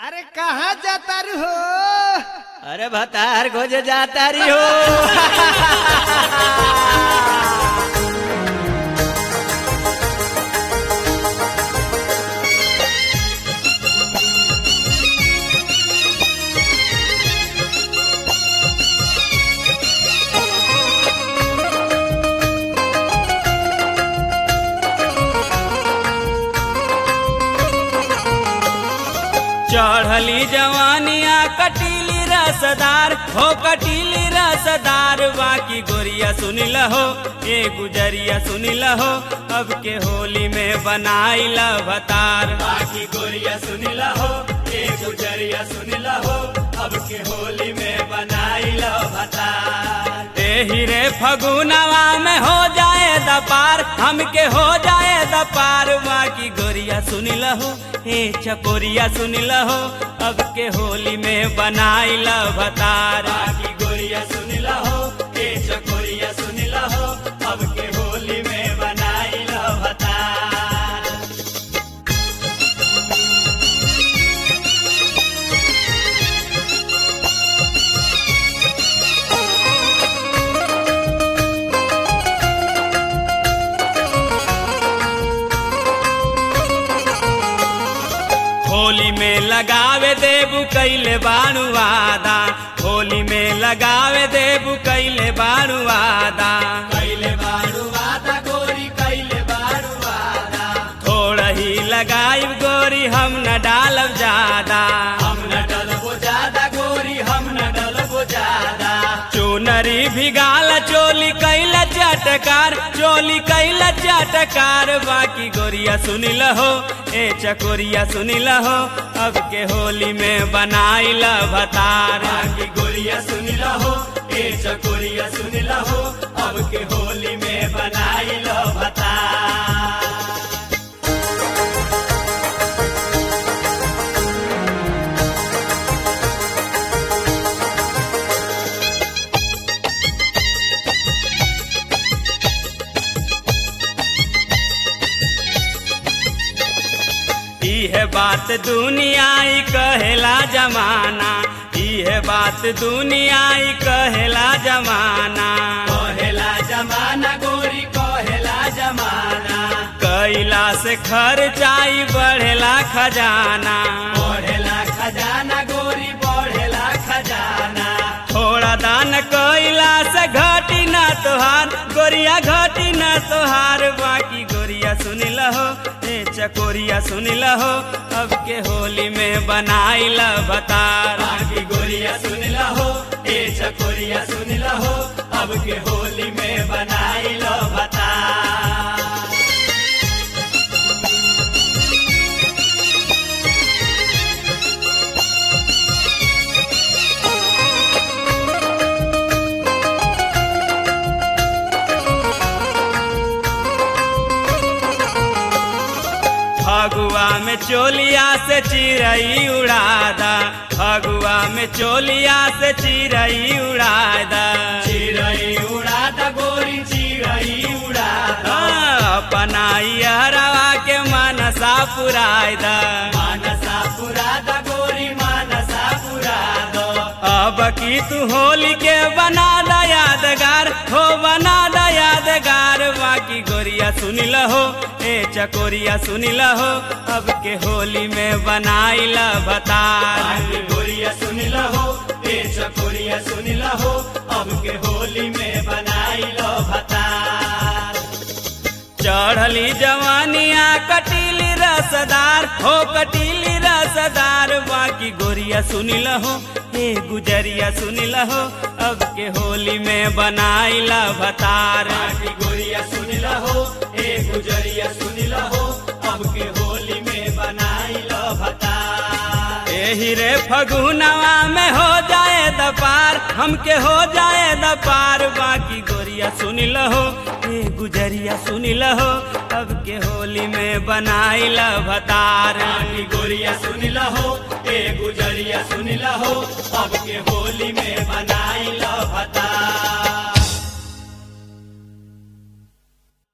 अरे कहाँ जाता रू हो अरे भतार खोज जाता रही हो चढ़ली जवानिया कटीली रसदार हो कटीली रसदार बाकी गोरिया सुनिल हो ए गुजरिया सुनिल हो अब के होली में बनाई भतार बाकी गोरिया सुनिल हो ए गुजरिया सुनिल हो अब के होली में बनाई भतार एही रे फगुनवा में हो जाए दपार हमके हो जाए दपार बाकी गोरिया सुनिल हो ए चकोरिया सुनिल हो अब के होली में बनाई भतार बाकी गोरिया सुनिल हो ए चकोरिया सुनिल हो अब के होली में बनाई भतार होली में लगावे देबू कैले बाणु वादा होली में लगावे देबू कैले बाणु वादा कैले बाणु वादा गोरी कैले बाणु वादा थोड़ा ही लगाई गोरी हम न डालब ज्यादा हम न डलबो ज्यादा गोरी हम न डलबो ज्यादा चुनरी भिगाल चोली कैला चटकार चोली कैला चटकार बाकी गोरिया सुनिल हो ए चकोरिया सुनिल हो अब के होली में बनाइल भतार बाकी गोरिया सुनिल हो ए चकोरिया सुनिल हो अब के होली में बनाइल भतार इहे बात दुनियाई कहेला जमाना इहे बात दुनियाई कहेला जमाना कहेला जमाना गोरी कहेला जमाना कैला से खर्चाई बढ़ेला खजाना बढ़ेला खजाना गोरी बढ़ेला खजाना थोड़ा दान कैला से घटी ना तोहार गोरिया घटी ना तोहार बाकी गोरिया सुनिल हो ए चकोरिया सुनिल हो अब के होली में बनाइल भतार बाकी गोरिया सुनिल हो ए चकोरिया सुनिल हो अब के होली में बनाइल भतार फगुआ में चोलिया से चिरई उड़ादा फगुआ में चोलिया से चिरई उड़ादा चिरई उड़ादा गोरी चिरई उड़ादा अपनाई हरवा के मनसा पुरादा मनसा पुरादा गोरी मनसा पुरादा अब की तू होली के बना दा यादगार हो बना दा यादगार बाकी गोरिया सुनिल हो ए चकोरिया सुनिल हो अब के होली में बनाइल भतार गोरिया सुनिल हो ए चकोरिया सुनिल हो अब के होली में बनाइल भतार चढ़ली जवानिया कटीली रसदार हो कटीली रसदार बाकी गोरिया सुनिल हो ए गुजरिया सुनिल हो अब के होली में बनाइल भतार बाकी गोरिया सुनिल हो ए गुजरिया सुनिल हो अब के होली में बनाइल भतार एही रे फगुनवा में हो जाए दपार हमके हो जाए दपार बाकी गोरिया सुनिल हो ए गुजरिया सुनिल हो अब के होली में बनाइल भतार बाकी गोरिया सुनिल हो ए गुजरिया सुनिल हो अब के होली में बनाइल भतार